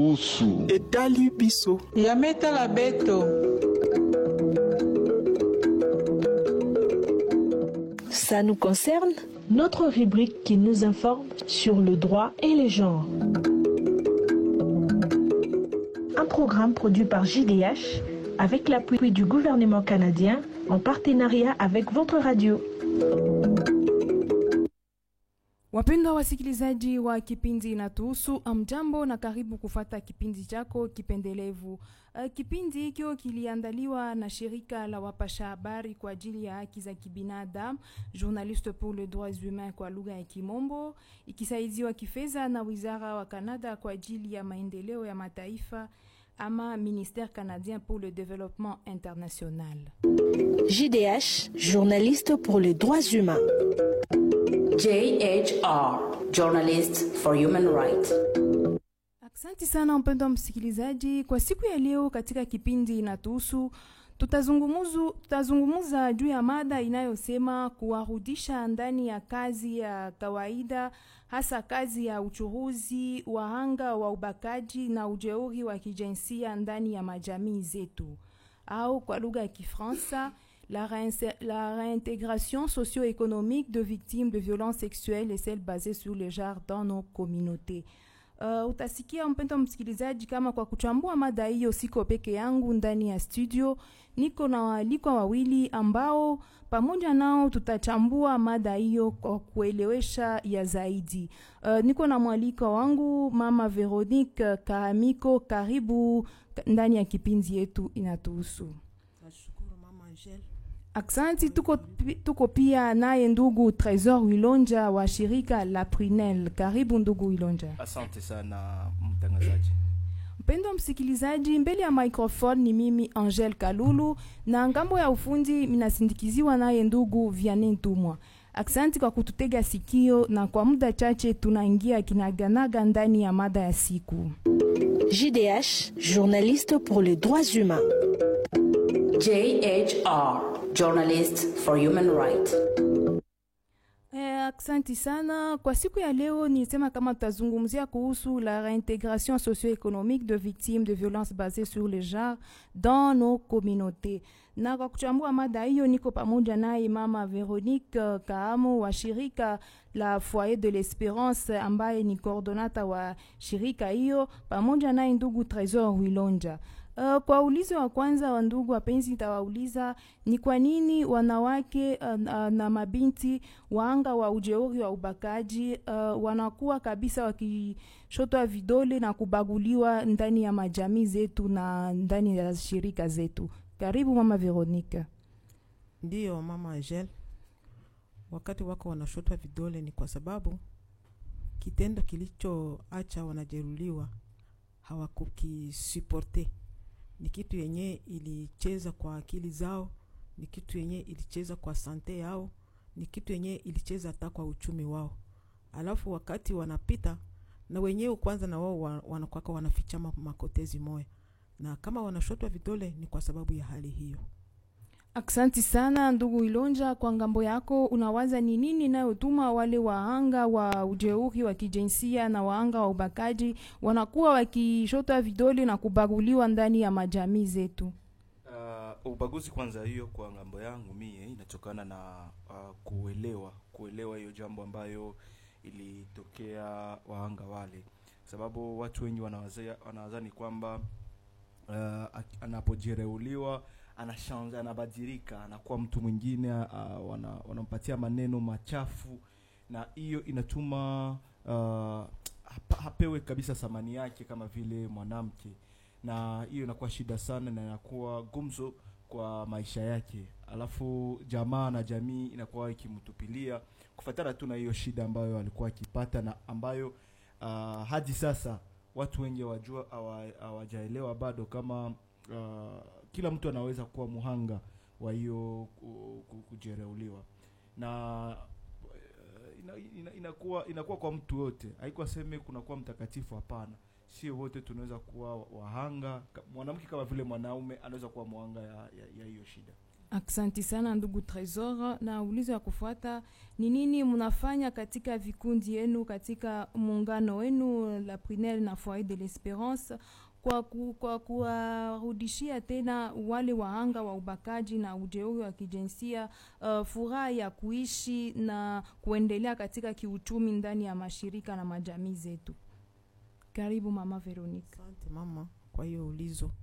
usu etali biso yametala beto Ça nous concerne Notre rubrique qui nous informe sur le droit et les genres. Un programme produit par JDH avec l'appui du gouvernement canadien en partenariat avec votre radio. Wapendwa wasikilizaji wa kipindi Inatuhusu, amjambo na karibu kufata kipindi chako kipendelevu. Uh, kipindi hikyo kiliandaliwa na shirika la wapasha habari kwa ajili ya haki za kibinadamu Journaliste pour les droits humains kwa lugha ya Kimombo, ikisaidiwa kifedha na wizara wa Kanada kwa ajili ya maendeleo ya mataifa ama Ministère canadien pour le développement international. JDH, journaliste pour les droits humains. JHR, Journalist for Human Rights. Asante sana mpendwa msikilizaji, kwa siku ya leo katika kipindi inatuhusu tutazungumuzu tutazungumuza juu ya mada inayosema kuwarudisha ndani ya kazi ya kawaida, hasa kazi ya uchuruzi, wahanga wa ubakaji na ujeuri wa kijinsia ndani ya majamii zetu, au kwa lugha ya Kifaransa la, réinse- la réintégration socio-économique de victimes de violences sexuelles et celles basées sur le genre dans nos communautés. Uh, utasikia mpendo msikilizaji, kama kwa kuchambua mada hiyo siko peke yangu ndani ya studio, niko na waalikwa wawili ambao pamoja nao tutachambua mada hiyo kwa kuelewesha ya zaidi. Uh, niko na mwalikwa wangu mama Veronique Kahamiko, karibu ndani ya kipindi yetu inatuhusu. nashukuru mama Angel Aksanti, tuko, pi- tuko pia naye ndugu Tresor Wilonja wa shirika la Prinel. Karibu ndugu Wilonja. asante sana mtangazaji Mpendo msikilizaji, mbele ya microphone ni mimi Angel Kalulu na ngambo ya ufundi minasindikiziwa naye ndugu Vianney Ntumwa. Aksanti kwa kututega sikio, na kwa muda chache tunaingia kinaganaga ndani ya mada ya siku. JDH, journaliste pour les droits humains. JHR, Journalist for Human Rights. Eh, aksanti sana kwa siku ya leo nisema kama tutazungumzia kuhusu la réintégration socio-économique de victimes de violences basées sur le genre dans nos communautés na kwa kuchambua mada hiyo niko pamoja naye mama Veronique uh, Kaamo wa shirika la Foyer de l'Espérance ambaye ni coordonata wa shirika hiyo pamoja naye ndugu Tresor Wilonja. Uh, kwa ulizo wa kwanza wa ndugu wapenzi, nitawauliza ni kwa nini wanawake uh, uh, na mabinti waanga wa ujeuri wa ubakaji uh, wanakuwa kabisa wakishotwa vidole na kubaguliwa ndani ya majamii zetu na ndani ya shirika zetu. Karibu mama Veronica. ndiyo mama Angel wakati wako wanashotwa vidole ni kwa sababu kitendo kilichoacha wanajeruliwa hawakukisuporte ni kitu yenye ilicheza kwa akili zao ni kitu yenye ilicheza kwa sante yao ni kitu yenye ilicheza hata kwa uchumi wao alafu wakati wanapita na wenyewe kwanza na wao wa- wanakwaka wanafichama makotezi moya na kama wanashotwa vidole ni kwa sababu ya hali hiyo Aksanti sana ndugu Ilonja, kwa ngambo yako unawaza ni nini inayotuma wale wahanga wa ujeuri wa kijinsia na wahanga wa ubakaji wanakuwa wakishotwa vidole na kubaguliwa ndani ya majamii zetu? uh, ubaguzi kwanza hiyo kwa ngambo yangu mie inatokana na uh, kuelewa kuelewa hiyo jambo ambayo ilitokea wahanga wale sababu watu wengi wanawazia- wanawazani kwamba uh, ak- anapojereuliwa anashanza anabadilika anakuwa mtu mwingine uh, wana, wanampatia maneno machafu na hiyo inatuma uh, hapa- hapewe kabisa thamani yake kama vile mwanamke na hiyo inakuwa shida sana na inakuwa gumzo kwa maisha yake alafu jamaa na jamii inakuwa ikimtupilia kufatana tu na hiyo shida ambayo alikuwa akipata na ambayo uh, hadi sasa watu wengi wajua hawajaelewa bado kama uh, kila mtu anaweza kuwa muhanga wa hiyo ku- ku- kujereuliwa na uh, ina, ina, inakuwa inakuwa kwa mtu yote haikuwa seme kunakuwa mtakatifu hapana sio wote tunaweza kuwa wahanga Ka- mwanamke kama vile mwanaume anaweza kuwa mwanga ya, ya, ya hiyo shida Aksanti sana ndugu Tresor, na ulizo ya kufuata ni nini mnafanya katika vikundi yenu katika muungano wenu la Prinel na Foyer de l'Esperance kwa, ku, kwa kuwarudishia tena wale wahanga wa ubakaji na ujeuri wa kijinsia uh, furaha ya kuishi na kuendelea katika kiuchumi ndani ya mashirika na majamii zetu. Karibu mama Veronica. Asante mama kwa hiyo ulizo.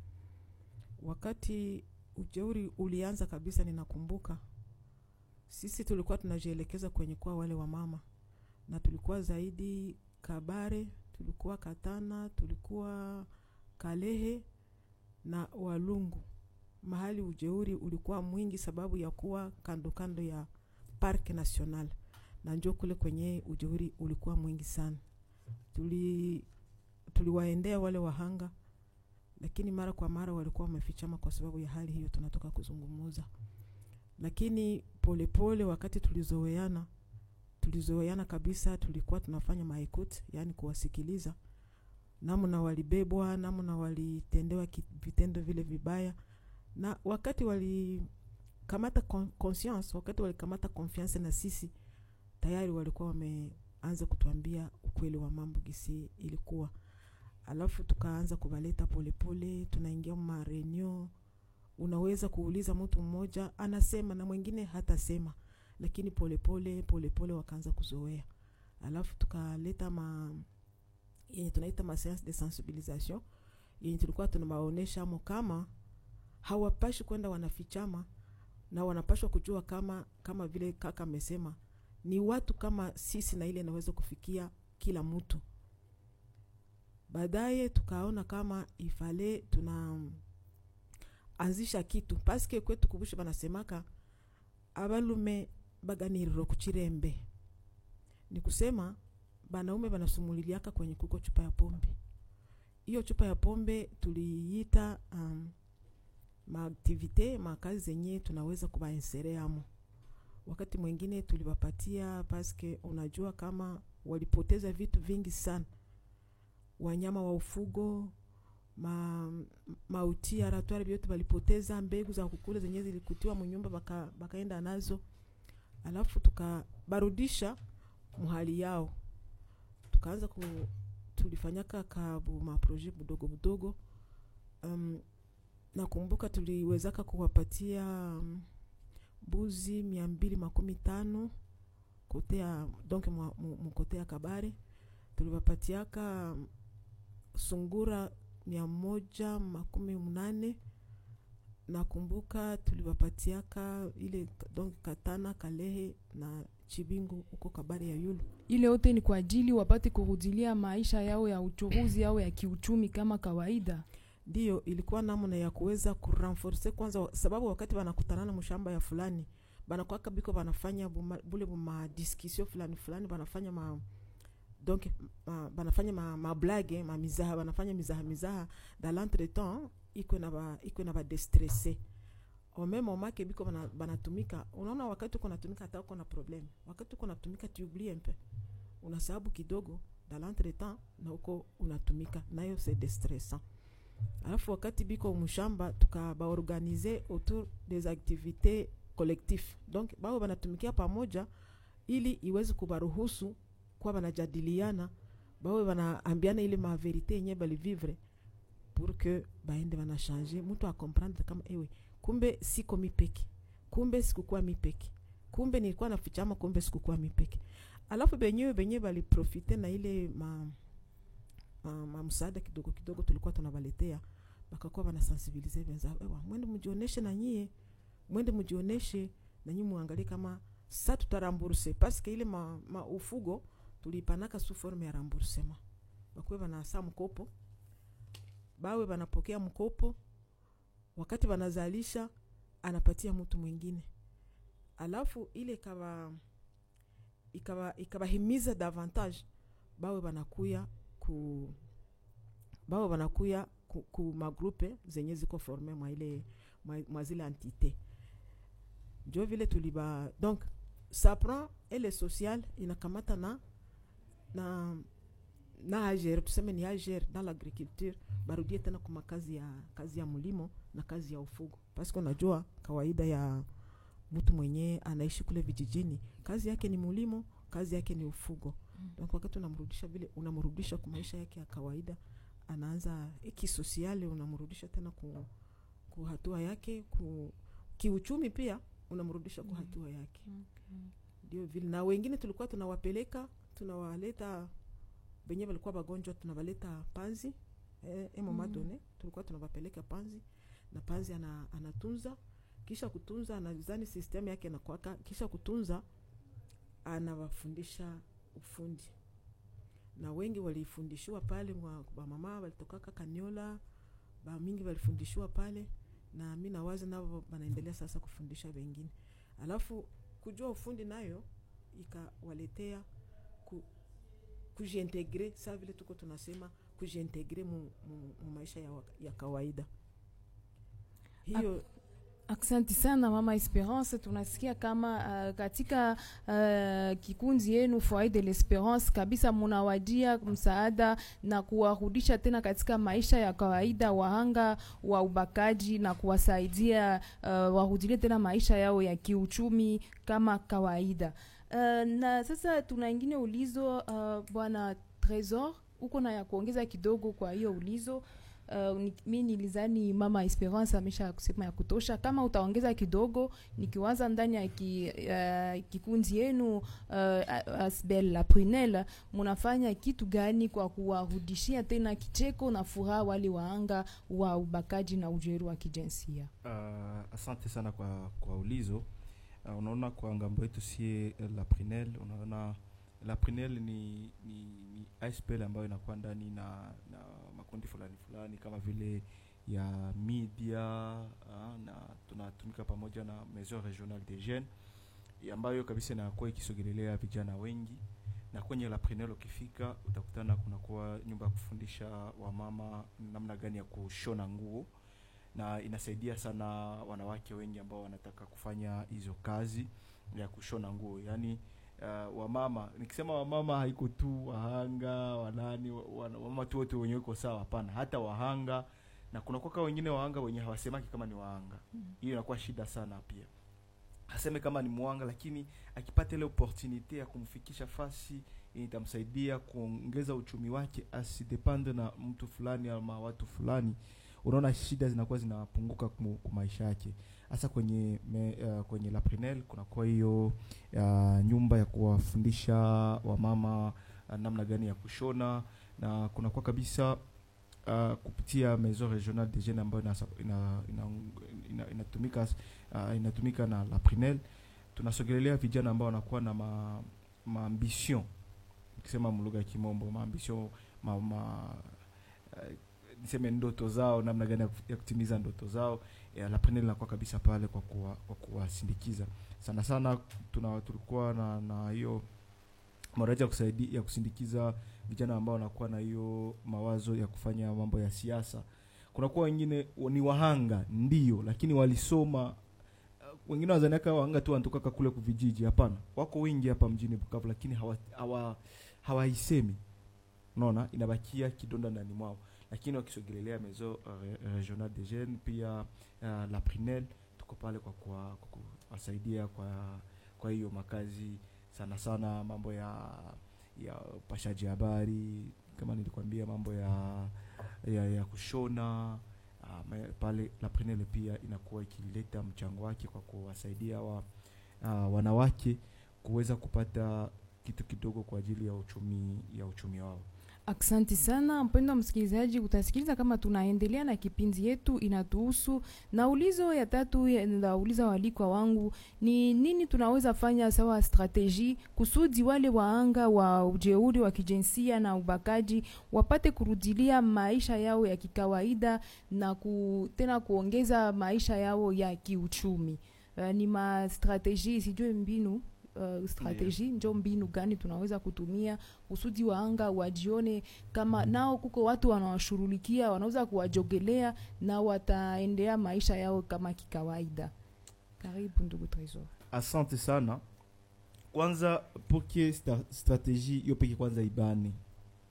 Wakati ujeuri ulianza kabisa, ninakumbuka sisi tulikuwa tunajielekeza kwenye kuwa wale wa mama, na tulikuwa zaidi Kabare, tulikuwa Katana, tulikuwa Kalehe na Walungu, mahali ujeuri ulikuwa mwingi sababu ya kuwa kando kando ya Park National, na njo kule kwenye ujeuri ulikuwa mwingi sana. Tuli tuliwaendea wale wahanga, lakini mara kwa mara walikuwa wamefichama kwa sababu ya hali hiyo tunatoka kuzungumuza. Lakini polepole pole, wakati tulizoeana tulizoeana kabisa, tulikuwa tunafanya maekut, yani kuwasikiliza namna walibebwa, namna walitendewa ki- vitendo vile vibaya, na wakati walikamata con- conscience, wakati walikamata confiance na sisi, tayari walikuwa wameanza kutuambia ukweli wa mambo gisi ilikuwa alafu tukaanza kubaleta polepole, tunaingia ma reunion. Unaweza kuuliza mtu mmoja anasema na mwingine hatasema, lakini polepole polepole wakaanza kuzoea. Alafu tukaleta ma yenye tunaita ma séance de sensibilisation yenye tulikuwa tunawaonesha mo kama hawapashi kwenda wanafichama na wanapashwa kujua kama kama vile kaka amesema ni watu kama sisi, na ile inaweza kufikia kila mtu baadaye tukaona kama ifale tuna anzisha kitu paske kwetu kubusha banasemaka abalume baganiriro kuchirembe ni kusema banaume banasumuliliaka kwenye kuko chupa ya pombe hiyo chupa ya pombe tuliita um, maaktivite makazi zenye tunaweza kubainsereamo wakati mwingine tuliwapatia paske unajua kama walipoteza vitu vingi sana wanyama wa ufugo ma, mauti aratwari vyote walipoteza mbegu za kukula zenye zilikutiwa munyumba baka, bakaenda nazo alafu tukabarudisha muhali yao tukaanza ku tulifanyaka kabu maproje budogo budogo um, nakumbuka tuliwezaka kuwapatia um, mbuzi mia mbili makumi tano kotea donc mukotea kabare tuliwapatiaka um, sungura mia moja makumi mnane nakumbuka tuliwapatiaka ile donc katana kalehe na chibingu huko kabari ya yulu Ile yote ni kwa ajili wapate kurudilia maisha yao ya uchuruzi au ya kiuchumi kama kawaida. ndiyo ilikuwa namna ya kuweza kurenforce kwanza wa- sababu wakati wanakutanana mshamba ya fulani banakwaka biko banafanya buma, bule buma discussion fulani fulani banafanya ma donc ma, banafanya ma, ma blague ma mizaha banafanya mizaha mizaha dans l'entretemps iko na ba iko na ba destresse au même moment que biko bana- banatumika unaona wakati uko natumika hata uko na problem wakati uko natumika tu oublies un peu una sababu kidogo dans l'entretemps na uko unatumika nayo c'est destressant alafu wakati biko mshamba tukabaorganize autour des activités collectif donc bao banatumikia pamoja ili iweze kubaruhusu kuwa banajadiliana bawe banaambiana ile maverite yenye balivivre pour que baende banashange mtu akomprendre kama ewe kumbe siko mipeki kumbe sikukuwa mipeki kumbe nilikuwa nafichama kumbe sikukuwa mipeki alafu benyewe benyewe baliprofite na ile ma, ma, ma msaada kidogo kidogo tulikuwa tunabaletea bakakuwa banasensibilize wenzao ewa mwende mjioneshe na nyie mwende mjioneshe na nyie muangalie kama sa tutaramburse paske ile ma, ma ufugo tulipanaka su forme ya ramboursement bakuwe banasa mkopo bawe banapokea mkopo wakati banazalisha anapatia mtu mwingine alafu ile ikaba ikaba ikabahimiza davantage bawe banakuya ku bawe banakuya ku, ku magrupe zenye ziko forme mwa ile mwa, mwa zile entité njo vile tuliba donc ça prend ele social inakamata na na na agere tuseme ni agere dans l'agriculture barudie tena kuma kazi ya kazi ya mlimo na kazi ya ufugo paske unajua kawaida ya mtu mwenyewe anaishi kule vijijini kazi yake ni mulimo kazi yake ni ufugo Mm. donc wakati unamrudisha vile unamrudisha kwa maisha yake ya kawaida anaanza eh, kisosiale unamrudisha tena ku, ku hatua yake ku, kiuchumi pia unamrudisha kwa Mm. hatua yake Okay. ndio vile na wengine tulikuwa tunawapeleka tunawaleta wenye walikuwa wagonjwa tunawaleta panzi eh, eh, mama Mm. done tulikuwa tunawapeleka panzi na panzi ana, anatunza kisha kutunza anazani system yake nakwaka kisha kutunza anawafundisha ufundi na wengi walifundishiwa pale wa- wamama walitokaka kaniola bamingi walifundishiwa pale na mi nawazi navo wanaendelea sasa kufundisha wengine alafu kujua ufundi nayo ikawaletea ku, kujiintegre saa vile tuko tunasema kujiintegre mu, mu, mu maisha ya, wa- ya kawaida hiyo Asante sana mama Esperance, tunasikia kama uh, katika uh, kikundi yenu Foyer de l'Esperance kabisa munawajia msaada na kuwarudisha tena katika maisha ya kawaida wahanga wa ubakaji na kuwasaidia uh, warudilie tena maisha yao ya kiuchumi kama kawaida. Uh, na sasa tuna ingine ulizo uh, bwana Tresor, uko na ya kuongeza kidogo kwa hiyo ulizo? Uh, ni- mi nilizani mama Esperance amesha kusema ya kutosha. Kama utaongeza kidogo, nikiwaza ndani ya ki, uh, kikundi yenu uh, Asbel la Prunelle, munafanya kitu gani kwa kuwarudishia tena kicheko na furaha wale waanga wa ubakaji na ujeuri wa kijinsia? Uh, asante sana kwa kwa ulizo uh, unaona kwa ngambo yetu sie uh, la Prinel unaona la Prinel ni, ni, ni ASPL ambayo inakuwa ndani na, na makundi fulani fulani kama vile ya media uh, na tunatumika pamoja na maison regionale des jeunes ya ambayo kabisa inakuwa ikisogelelea vijana wengi na kwenye la Prinel ukifika utakutana kunakuwa nyumba ya kufundisha wamama namna gani ya kushona nguo na inasaidia sana wanawake wengi ambao wanataka kufanya hizo kazi ya kushona nguo yaani uh, wamama nikisema wamama haiko tu wahanga wanani wa- wana- wamama tu wote wenye uko sawa hapana hata wahanga na kuna kwaka wengine wahanga wenye hawasemaki kama ni wahanga hiyo inakuwa shida sana pia aseme kama ni mwanga lakini akipata ile opportunite ya kumfikisha fasi yenye itamsaidia kuongeza uchumi wake asidepende na mtu fulani ama watu fulani unaona shida zinakuwa zinapunguka kumu- kwa maisha yake hasa kwenye me, uh, kwenye la Prenel kunakuwa hiyo uh, nyumba ya kuwafundisha wamama uh, namna gani ya kushona na kunakuwa kabisa uh, kupitia maison regionale des jeunes ambayo inasa- ina, ina, ina, inatumika uh, inatumika na la Prenel tunasogelelea vijana ambao wanakuwa na ma, maambition ukisema mlugha ya kimombo maambition ma, ma, uh, niseme ndoto zao namna gani ya kuf- ya kutimiza ndoto zao eh, la Prenel inakuwa kabisa pale kwa kuwa, kwa kuwasindikiza sana sana tuna tulikuwa na na hiyo maraji ya kusaidia ya kusindikiza vijana ambao wanakuwa na hiyo mawazo ya kufanya mambo ya siasa kunakuwa wengine wa- ni wahanga ndio lakini walisoma uh, wengine wazaniaka wahanga tu wanatokaka kule kuvijiji hapana wako wengi hapa mjini bukavu lakini hawa, hawa, hawaisemi unaona inabakia kidonda ndani mwao lakini wakisogelelea maison uh, re- regional des jeunes pia uh, la Prinel tuko pale kwa kuwa- kwa kuwasaidia kwa kwa hiyo makazi sana sana mambo ya ya upashaji habari kama nilikwambia mambo ya ya, ya kushona uh, me- pale la Prinel pia inakuwa ikileta mchango wake kwa kuwasaidia wa, uh, wanawake kuweza kupata kitu kidogo kwa ajili ya uchumi ya uchumi wao Aksanti sana mpendo wa msikilizaji, utasikiliza kama tunaendelea na kipindi yetu inatuhusu. Na ulizo ya tatu ya- nauliza walikwa wangu ni nini tunaweza fanya sawa strateji kusudi wale waanga wa ujeuri wa kijinsia na ubakaji wapate kurudilia maisha yao ya kikawaida na ku, tena kuongeza maisha yao ya kiuchumi. Uh, ni ma strateji sijue mbinu uh, strateji njo mbinu gani tunaweza kutumia kusudi waanga wajione kama nao kuko watu wanawashughulikia wanaweza kuwajogelea na wataendea maisha yao kama kikawaida karibu ndugu tresor asante sana kwanza poke sta, strategie hiyo peke kwanza ibane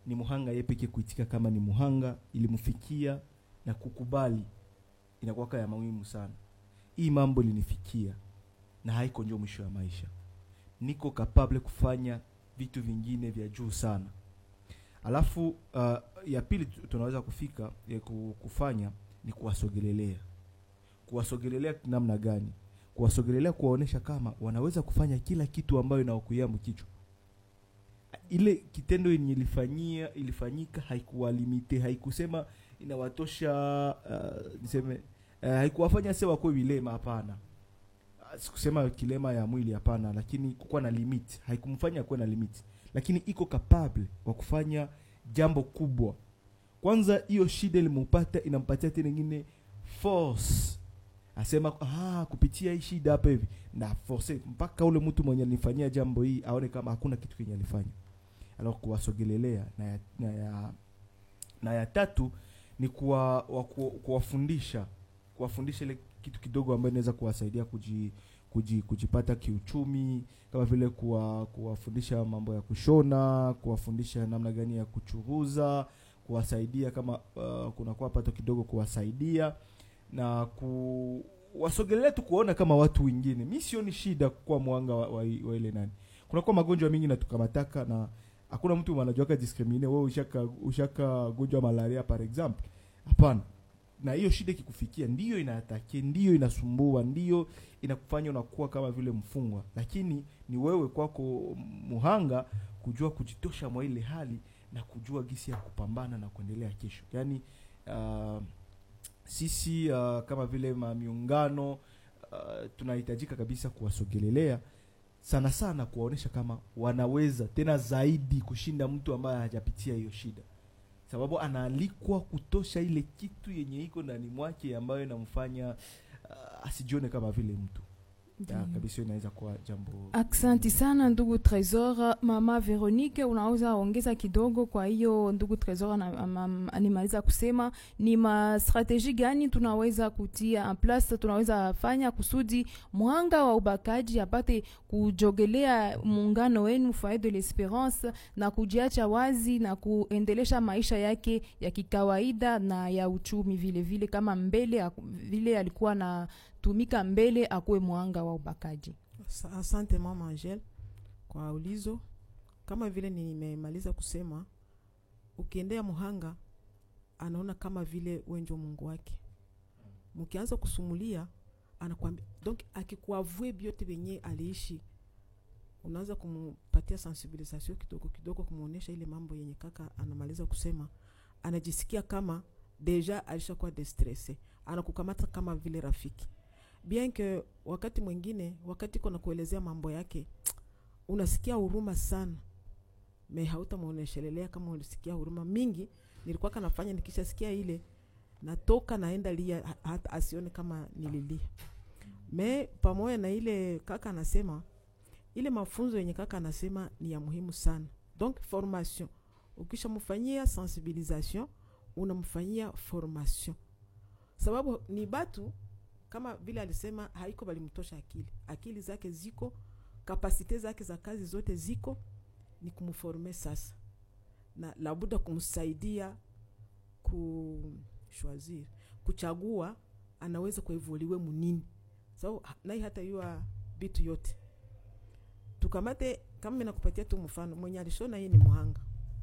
ni muhanga ye peke kuitika kama ni muhanga ilimfikia na kukubali inakuwaka ya muhimu sana hii mambo linifikia na haiko njo mwisho ya maisha niko kapable kufanya vitu vingine vya juu sana alafu uh, ya pili tu- tunaweza kufika ya ku- kufanya ni kuwasogelelea kuwasogelelea namna gani kuwasogelelea kuwaonesha kama wanaweza kufanya kila kitu ambayo inawakuia mkichwa ile kitendo yenye ilifanyia ilifanyika haikuwalimite haikusema inawatosha uh, niseme uh, haikuwafanya se wakuwe vilema hapana Ah, sikusema kilema ya mwili hapana lakini kukuwa na limit haikumfanya kuwe na limit lakini iko capable wa kufanya jambo kubwa kwanza hiyo shida ilimupata inampatia tena ingine force asema ah, kupitia hii shida hapa hivi na force mpaka ule mtu mwenye alifanyia jambo hii aone kama hakuna kitu kenye alifanya alors kuwasogelelea na ya, na ya, na ya tatu ni kuwa, wa, ku, kuwafundisha kuwafundisha ile kitu kidogo ambayo inaweza kuwasaidia kuji, kuji, kujipata kiuchumi kama vile kuwa, kuwafundisha mambo ya kushona kuwafundisha namna gani ya kuchuruza kuwasaidia kama uh, kunakuwa pato kidogo kuwasaidia na kuwasogelea tu kuona kama watu wengine mi sioni shida kuwa mwanga wa, wa, wa ile nani kunakuwa magonjwa mingi natukamataka na hakuna mtu anajuaka discrimine wewe ushaka ushaka gonjwa malaria par exemple hapana na hiyo shida ikikufikia ndiyo inaatake ndiyo inasumbua ndiyo inakufanya unakuwa kama vile mfungwa lakini ni wewe kwako muhanga kujua kujitosha mwa ile hali na kujua gisi ya kupambana na kuendelea kesho yaani uh, sisi uh, kama vile mamiungano uh, tunahitajika kabisa kuwasogelelea sana sana kuwaonyesha kama wanaweza tena zaidi kushinda mtu ambaye hajapitia hiyo shida sababu anaalikwa kutosha ile kitu yenye iko ndani mwake ambayo inamfanya uh, asijione kama vile mtu ya, Ndiyo. kabisa inaweza kuwa jambo Aksanti sana ndugu Tresor. Mama Veronique, unaweza ongeza kidogo? Kwa hiyo ndugu Tresor ana- ama- animaliza kusema ni mastrateji gani tunaweza kutia en place, tunaweza fanya kusudi mwanga wa ubakaji apate kujogelea muungano wenu Foyer de l'Esperance na kujiacha wazi na kuendelesha maisha yake ya kikawaida na ya uchumi vile vile, kama mbele aku- vile alikuwa na tumika mbele akuwe mwanga wa ubakaji. Sa- Asante mama Angel kwa ulizo. Kama vile nimemaliza kusema, ukiendea muhanga anaona kama vile wenjo Mungu wake. Mkianza kusumulia anakwambia, donc akikuavue vyote venye aliishi, unaanza kumpatia sensibilisation kidogo kidogo, kumuonesha ile mambo yenye kaka anamaliza kusema, anajisikia kama deja alishakuwa destresse, anakukamata kama vile rafiki bien que wakati mwingine wakati kona kuelezea mambo yake unasikia huruma sana me hautamwoneshelelea kama ulisikia huruma mingi nilikuwa kanafanya nikishasikia ile natoka naenda lia ha- hata asione kama nililia me pamoja na ile kaka anasema ile mafunzo yenye kaka anasema ni ya muhimu sana donc formation ukishamfanyia sensibilisation unamfanyia formation sababu ni batu kama vile alisema haiko balimtosha akili akili zake ziko kapasite zake za kazi zote ziko ni kumforme sasa na labuda kumsaidia kushwazir kuchagua anaweza kuevuliwe munini sababu so, nai hata yua bitu yote tukamate kama minakupatia tu mfano mwenye alishona hii ni muhanga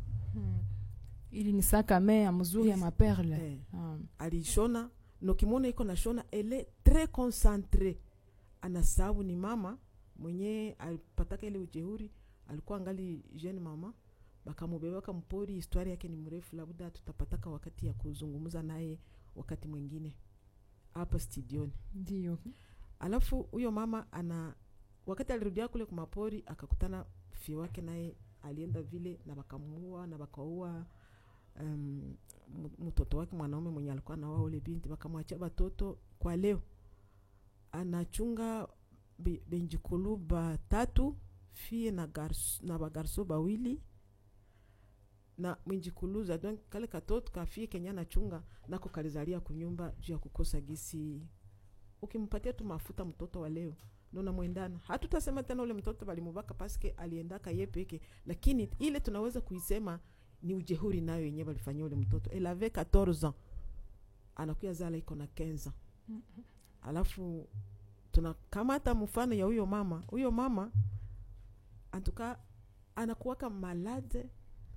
ili ni sakame ya mzuri ya Yes. maperle eh, Ah. alishona nokimwona iko nashona ele tres concentre anasabu ni mama mwenye alipataka ile ujeuri alikuwa angali jeune mama bakamubeba bakampori historia yake ni mrefu labda tutapataka wakati ya kuzungumza naye wakati mwingine hapa studioni ndio alafu huyo mama ana wakati alirudia kule kumapori akakutana fie wake naye alienda vile na bakamuua na bakaua um, mtoto wake mwanaume mwenye alikuwa naoa ule binti bakamwachia batoto kwa leo anachunga be- benjikulu batatu fie na, gars, na bagarso bawili na mwinjikuluza donc kale katoto kafie kenya anachunga nako kalizalia kunyumba juu ya kukosa gisi ukimpatia tu mafuta mtoto wa leo nona mwendana hatutasema tena ule mtoto balimubaka paske aliendaka ye peke lakini ile tunaweza kuisema ni ujehuri nayo yenyewe walifanyia ule mtoto elle avait 14 ans anakuya zala iko na 15 ans alafu tunakamata mfano ya huyo mama huyo mama antuka anakuwaka malade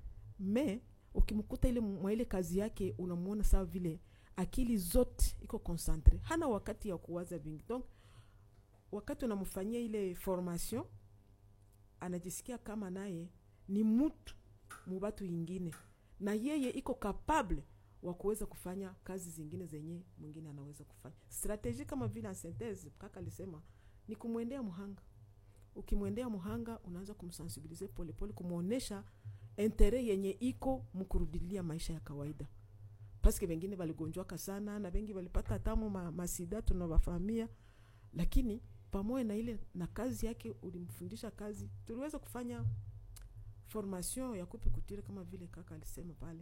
me ukimkuta ile mwa ile kazi yake unamwona sawa vile akili zote iko concentre hana wakati ya kuwaza vingi donc wakati unamfanyia ile formation anajisikia kama naye ni mtu mubatu ingine na yeye iko capable wa kuweza kufanya kazi zingine zenye mwingine anaweza kufanya strategie kama vile en synthese kaka alisema ni kumwendea mhanga ukimwendea mhanga unaanza kumsensibilize polepole kumwonyesha intere yenye iko mkurudilia maisha ya kawaida paske wengine waligonjwaka sana na wengi walipata tamu ma, masida tunawafahamia lakini pamoja na ile na kazi yake ulimfundisha kazi tuliweza kufanya formation ya kupe kutire kama vile kaka alisema pale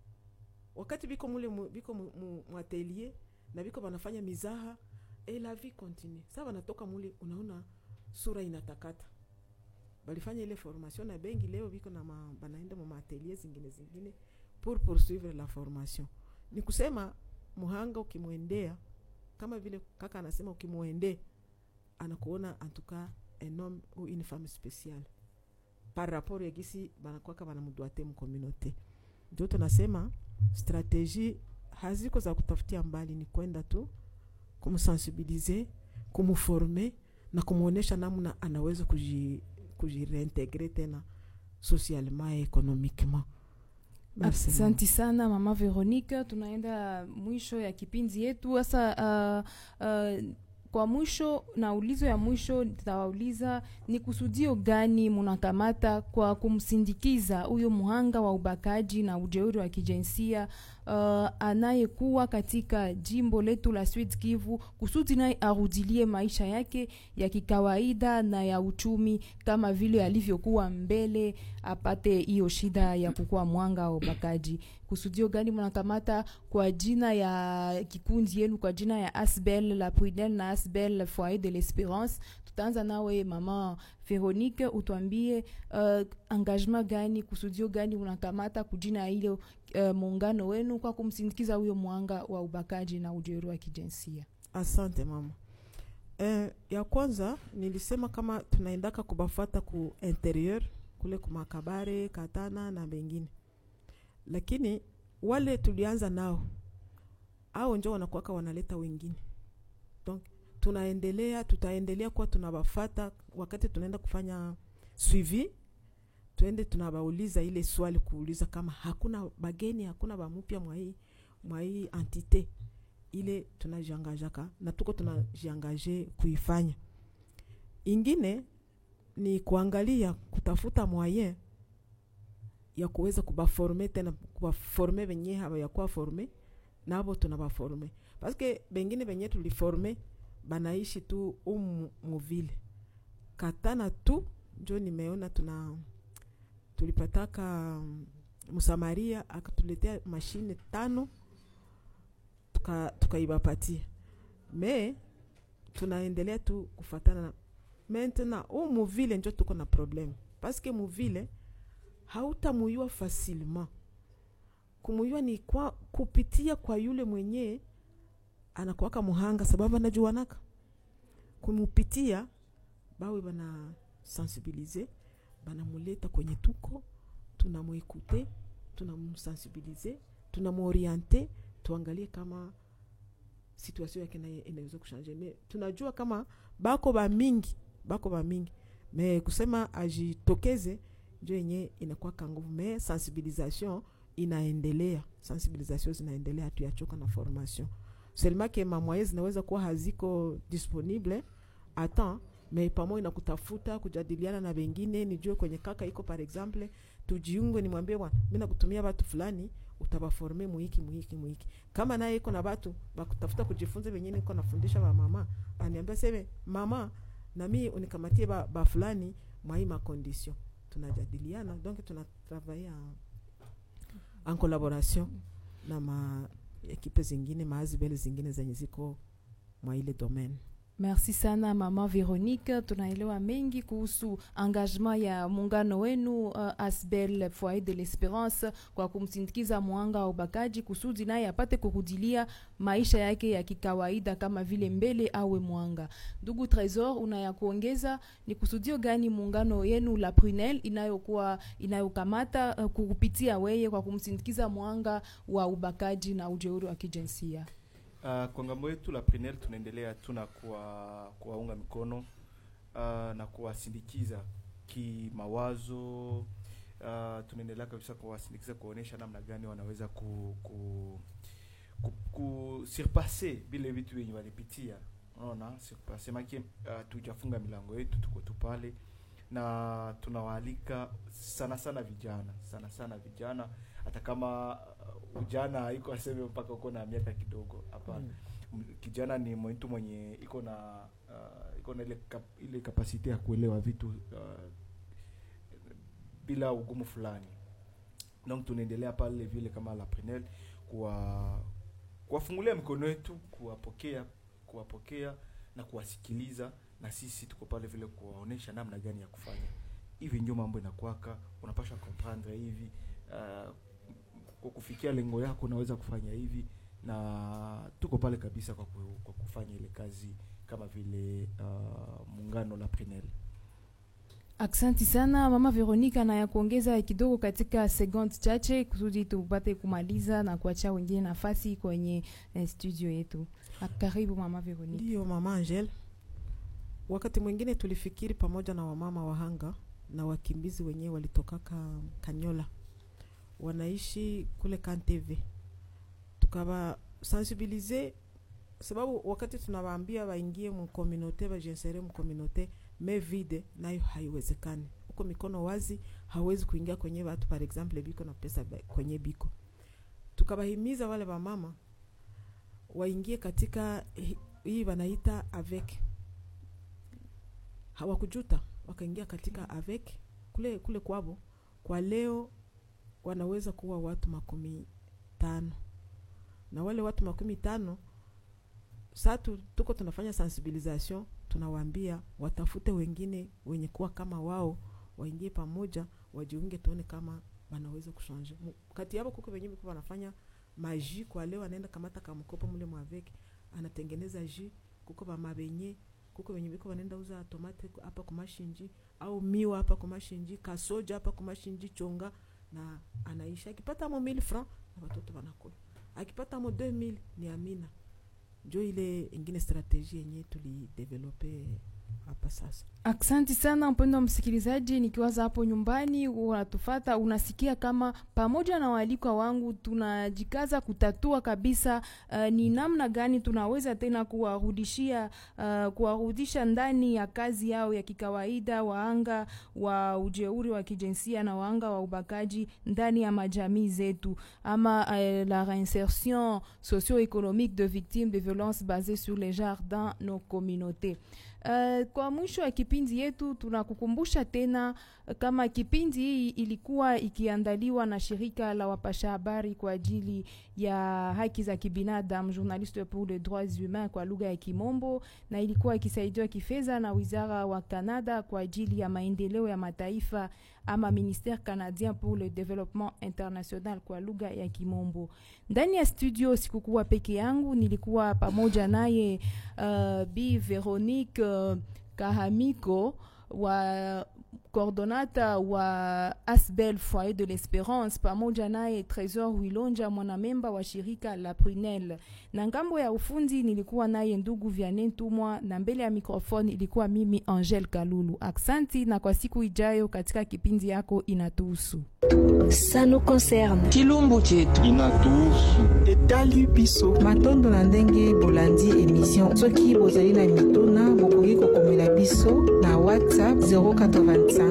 wakati biko mule mu, biko mu, mu, mu atelier na biko banafanya mizaha et la vie continue sa banatoka mule unaona sura inatakata balifanya ile formation na bengi leo biko na ma, banaenda mu maatelier zingine zingine pour poursuivre la formation ni kusema muhanga ukimwendea kama vile kaka anasema ukimwendea anakuona en tout cas un homme ou une femme spéciale par rapport ya gisi banakwaka banamudwate mcommunauté ndio tunasema strategie haziko za kutafutia mbali ni kwenda tu kumsensibilize kumforme na kumwonyesha namna anaweza kuji kujireintegre tena socialement et économiquement Merci, Asante sana mama Veronica, tunaenda mwisho ya kipindi yetu sasa. Uh, uh, kwa mwisho na ulizo ya mwisho nitawauliza ni kusudio gani munakamata kwa kumsindikiza huyo mhanga wa ubakaji na ujeuri wa kijinsia uh, anayekuwa katika jimbo letu la Sud Kivu kusudi naye arudilie maisha yake ya kikawaida na ya uchumi kama vile alivyokuwa mbele, apate hiyo shida ya kukuwa mwanga wa ubakaji. Kusudio gani mnakamata kwa jina ya kikundi yenu, kwa jina ya Asbel la Prudel na Asbel Foyer de l'Espérance? Tutaanza nawe mama Veronique, utwambie uh, engagement gani, kusudio gani unakamata kujina hilo uh, muungano wenu kwa kumsindikiza huyo mwanga wa ubakaji na ujeuri wa kijinsia. asante mama eh, ya kwanza nilisema kama tunaendaka kubafata ku interieur kule kumakabare katana na bengine lakini wale tulianza nao au njo wanakuwaka wanaleta wengine donc tunaendelea tutaendelea kuwa tunawafata wakati tunaenda kufanya suivi tuende tunawauliza ile swali kuuliza kama hakuna bageni hakuna bamupya mwa hii mwa hii entite ile tunajiangajaka na tuko tunajiangaje kuifanya ingine ni kuangalia kutafuta moyen ya kuweza kubaforme tena kubaforme benye habayakuwa forme nabo tunabaforme paske bengine benye tuliforme banaishi tu umu muvile katana tu njo nimeona tuna tulipataka mm, msamaria akatuletea mashine tano tuka- tukaibapatia me tunaendelea tu kufatana na maintenant u muvile njo tuko na probleme paske muvile hautamuyua facilement kumuyua ni kwa kupitia kwa yule mwenye anakuwaka muhanga sababu anajuanaka kumupitia bawe bana sensibilize banamuleta kwenye tuko tunamwekute tunamsensibilize tunamworiente tuangalie kama situation yake naye inaweza kushanje me tunajua kama bako ba mingi bako ba mingi me kusema ajitokeze njo yenye inakuwa kanguvu me sensibilisation inaendelea sensibilisation zinaendelea hatuyachoka na formation seulement ke mamwaye zinaweza kuwa haziko disponible atan me pamoja na kutafuta kujadiliana na wengine nijue kwenye kaka iko par exemple tujiunge nimwambie bwana mi nakutumia watu fulani utabaforme muhiki muhiki muhiki kama naye iko na batu bakutafuta kujifunza venye niko nafundisha ba mama aniambia seme mama nami unikamatie ba, ba fulani mwai makondition tunajadiliana donc tunatravaille en, en collaboration na ma ekipe zingine maazibele zingine zenye ziko mwa ile domaine Merci sana mama Veronique, tunaelewa mengi kuhusu engagement ya muungano wenu uh, Asbel Foyer de l'Esperance kwa kumsindikiza mwanga wa ubakaji kusudi naye apate kurudilia maisha yake ya kikawaida kama vile mbele awe mwanga. Ndugu Tresor, unaya kuongeza ni kusudio gani muungano yenu la Prunel inayokuwa inayokamata uh, kukupitia weye kwa kumsindikiza mwanga wa ubakaji na ujeuri wa kijinsia? Uh, kwa ngambo yetu la Prenel tunaendelea tu na kuwa- kuwaunga mikono uh, na kuwasindikiza kimawazo. Uh, tunaendelea kabisa kuwasindikiza kuonyesha namna gani wanaweza ku, ku, ku, ku surpasser vile vitu vyenye walipitia, unaona surpasser make uh, tujafunga milango yetu, tuko tu pale na tunawaalika sana sana vijana sana sana vijana, hata kama uh, ujana haiko aseme mpaka uko na miaka kidogo, hapana Mm. M- kijana ni mtu mwenye iko na uh, iko na ile kap, ile kapasite ya kuelewa vitu uh, bila ugumu fulani donc tunaendelea pale vile kama la Prenel kuwa kuwafungulia mikono yetu kuwapokea kuwapokea na kuwasikiliza na sisi tuko pale vile kuwaonesha namna gani ya kufanya hivi ndio mambo inakwaka unapasha comprendre hivi uh, kwa kufikia lengo yako unaweza kufanya hivi na tuko pale kabisa kwa, ku, kwa kufanya ile kazi kama vile uh, muungano la Prenel Aksanti sana mama Veronica, na ya kuongeza kidogo katika sekunde chache kusudi tupate kumaliza na kuachia wengine nafasi kwenye eh, studio yetu. Ah, Karibu mama Veronica. Ndiyo mama Angel, wakati mwingine tulifikiri pamoja na wamama wahanga na wakimbizi wenyewe walitokaka Kanyola, wanaishi kule Kanteve, tukawa sensibilize sababu wakati tunawaambia waingie mkominote wajinsere mkominote me vide nayo haiwezekani huko mikono wazi hawezi kuingia kwenye watu par exemple biko na pesa ba- kwenye biko tukawahimiza wale wamama waingie katika hi- hii wanaita avec hawakujuta wakaingia katika avec kule kule kwabo kwa leo wanaweza kuwa watu makumi tano na wale watu makumi tano saa tu, tuko tunafanya sensibilisation tunawaambia watafute wengine wenye kuwa kama wao waingie pamoja wajiunge tuone kama wanaweza kushanje Mu- kati yabo kuko wenyewe kuko wanafanya maji kwa leo anaenda kamata kamkopo mule mwaveke anatengeneza ji kuko bamabenye kuko wenye biko wanaenda uza tomate ku- hapa kumashinji au miwa hapa kumashinji kasoja hapa kumashinji chonga na anaisha akipata mo 1000 francs na watoto wanakula akipata mo 2000 ni amina njo ile ingine strategie yenye tulidevelope hapa sasa Aksanti sana mpendo wa msikilizaji, nikiwaza hapo nyumbani unatufata, unasikia kama pamoja na waalikwa wangu tunajikaza kutatua kabisa uh, ni namna gani tunaweza tena kuwarudishia uh, kuwarudisha ndani ya kazi yao ya kikawaida waanga wa ujeuri wa kijinsia na waanga wa ubakaji ndani ya majamii zetu ama uh, la reinsertion socio-économique de victimes de violences basées sur les genres dans nos communautés. Uh, kwa mwisho ya kipindi yetu tunakukumbusha tena uh, kama kipindi hii ilikuwa ikiandaliwa na shirika la wapasha habari kwa ajili ya haki za kibinadamu Journaliste pour les droits humains kwa lugha ya Kimombo, na ilikuwa ikisaidiwa kifedha na wizara wa Canada kwa ajili ya maendeleo ya mataifa ama ministère canadien pour le développement international kwa lugha ya Kimombo. Ndani ya studio sikukuwa peke yangu, nilikuwa pamoja naye uh, Bi Veronique uh, Kahamiko wa coordonata wa Asbel Foyer de l'Espérance pamoja naye Tresor Wilonja mwanamemba wa shirika la Prunel. Na ngambo ya ufundi nilikuwa naye ndugu Vianney Ntumwa na mbele ya mikrofoni ilikuwa mimi Angel Kalulu. Aksanti na kwa siku ijayo katika kipindi yako inatuhusu. Ça nous concerne. chilumbu chetu inatuhusu etali biso matondo na ndenge bolandi emission soki bozali na mituna bokoki kokomela biso na whatsapp 085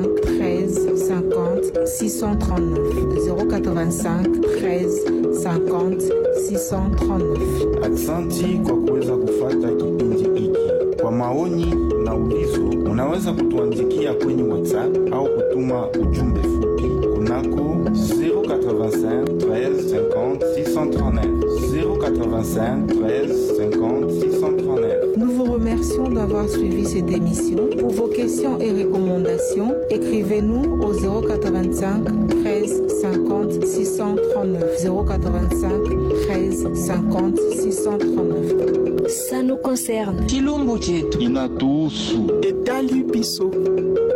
13 50 639 085 13 50 639 aksanti kwa kuweza kufata kipindi hiki kwa maoni na ulizo unaweza kutuandikia kwenye whatsapp au kutuma ujumbe fupi kunako 085 13 50 639 085 13 50 639 Nous vous remercions remercions d'avoir suivi cette émission. Pour vos questions et recommandations, écrivez-nous au 085 13 50 639. 085 13 50 639. Ça nous concerne. chilumbu chetu inatuhusu etali biso